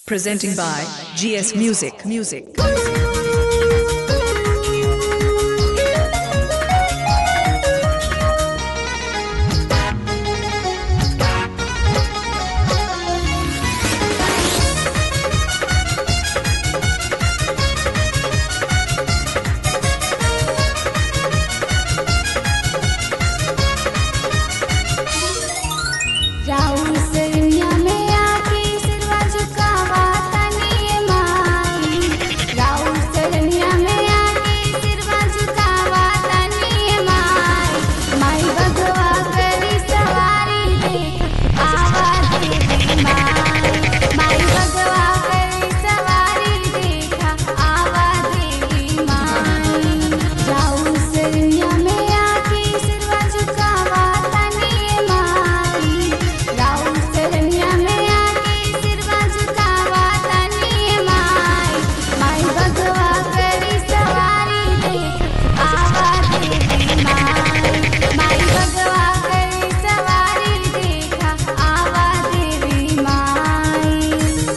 Presenting by GS Music. Music. राउर सैया में आके सिरवा झुकावा तनिए माई राउर सैया में आके सिरवा झुकावा तनिए माई माई भगवा करी सवारी देख आवा देवी माई माई भगवा करी सवारी देख आवा देवी माई राउर सैया में आके सिरवा झुकावा तनिए माई राउर सैया में आके सिरवा झुकावा तनिए माई माई भगवा करी सवारी देख आवा देवी माई माई भगवा करी सवारी देख आवा देवी माई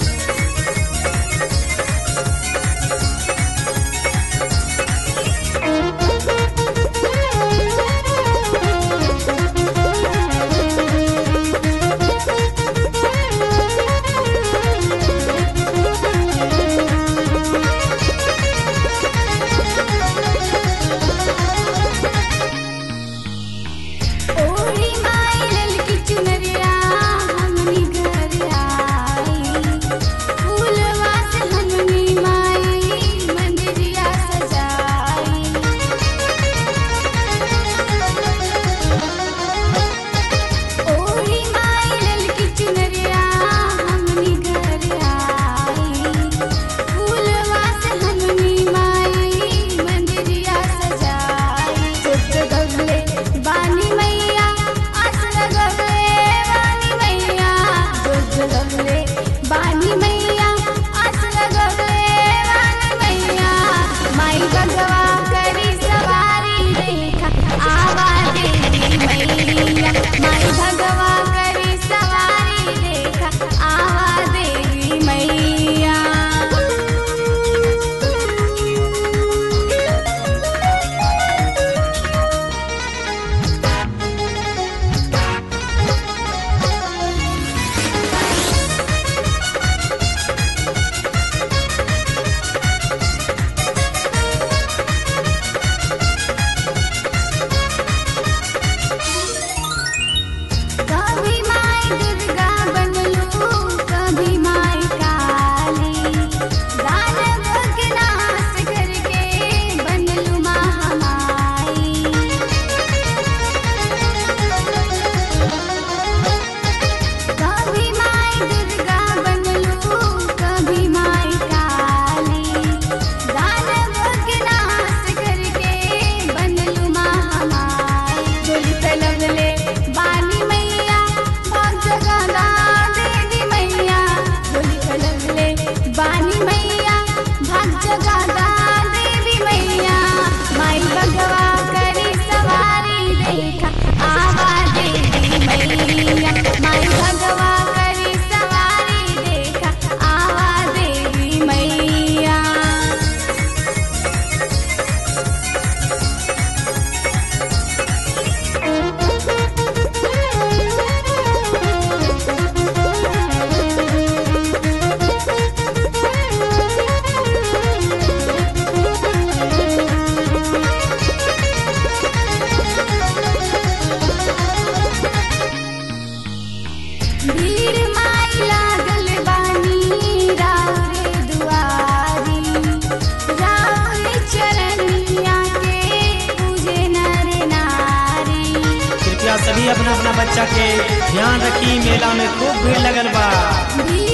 ओढ़ी माई ललकी चुनरिया हमनी घर आई फूलवा से हमनी माई मंदिरिया सजाई ओढ़ी माई ललकी चुनरिया हमनी घर आई फूलवा से हमनी माई मंदिरिया सजाई छोट गगले बानी मैया आस लगले बानी मैया छोट गगले बानी मैया आस लगले बानी मैया माई भगवा करी सवारी देखा आवा देवी मैया माई भगवा करी सवारी देखा आवा देवी मैया कभी माई दुर्गा बनलू कभी माई काली दानव के नाश करके बनलू महामाई कभी माई दुर्गा बनलू कभी माई काली दानव के नाश करके बनलू महामाई डोली तलवले बानी मैया भाग जगादा देवी मैया डोली तलवले बानी मैया भाग जगादा देवी मैया माई भगवा करी सवारी देखा आवा देवी मैया माई भगवा करी सवारी देखा आवा देवी मैया भीड़ माई लागल बानी राउरे दुआरी राउरे चरनिया के पूजे नर नारी कृपया सभी अपना अपना बच्चा के ध्यान रखी मेला में खूब भीड़ लगल बा भीड़